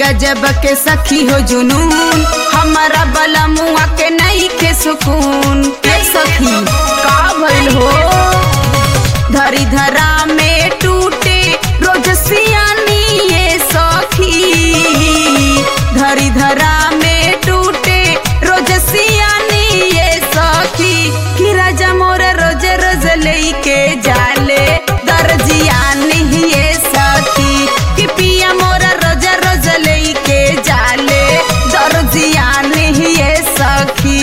गजब के सखी हो जुनून हमारा बला मुआ के नहीं के सुकून के सखी का भइल हो धरी धरा में टूटे रोज सियानी ये सखी धरी धरा में टूटे रोज सियानी ये सखी कि राजा मोर रोज रोज लेके जाले दर्जियानी ये सखी कि पिया मोर रोज रोज लेके जाले दर्जियानी ये सखी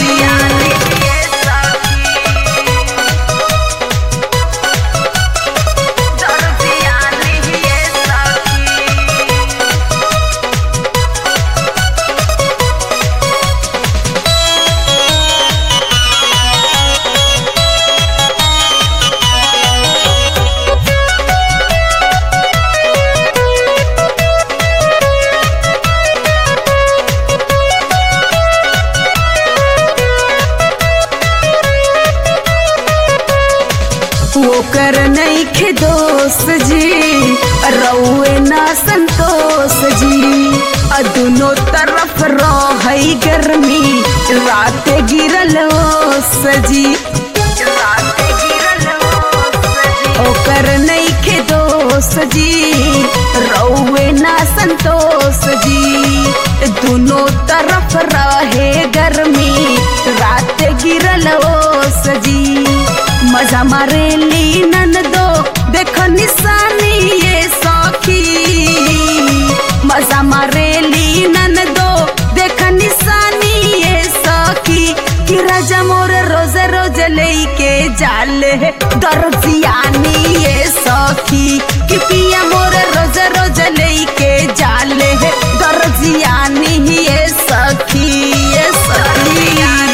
ओकर नहीं खे दोस्त जी रउए ना संतोष जी आ दुनो तरफ रही गर्मी रात गिरल ओस जी ओकर नहीं खे दोस्त जी रउए ना संतोष जी दुनो तरफ रहे गर्मी रात गिरल ओस जी मजा मारेली नन दो देखो निशानी ये सखी मजा मारेली नन दो देख निशानी ये सखी कि राजा मोर रोज रोज लेके जाले दर्जियानी ये सखी कि पिया मोर रोज रोज लेके जाले दर्जियानी ये सखी ये सखी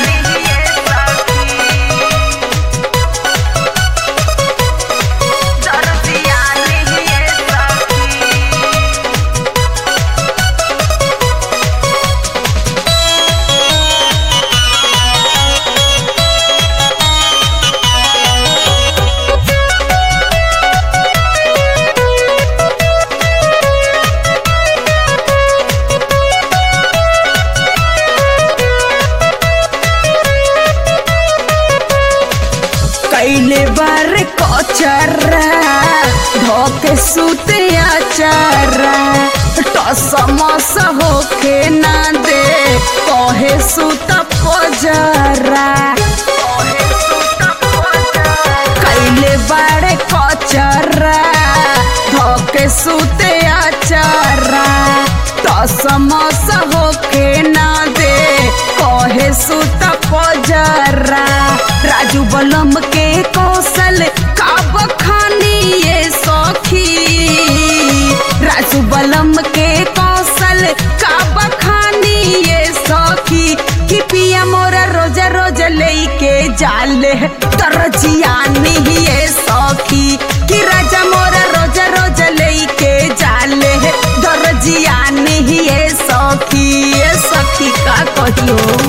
कैले बार कचरा धोके सुते आचारा टसमस होके ना दे कहे सुत पजरा कैले बार कचरा धोके सुते आचारा टसमस होके ना दे कहे सुत पजरा राजू बलम के कौशल का बखानी ये सखी राजू बलम के कौशल का बखानी ये सखी कि पिया मोरा रोज रोज लेके जाले तरजियानी ये सखी कि राजा मोरा रोज रोज लेके जाले दर्जियानी ये सखी ये सखी का कहियो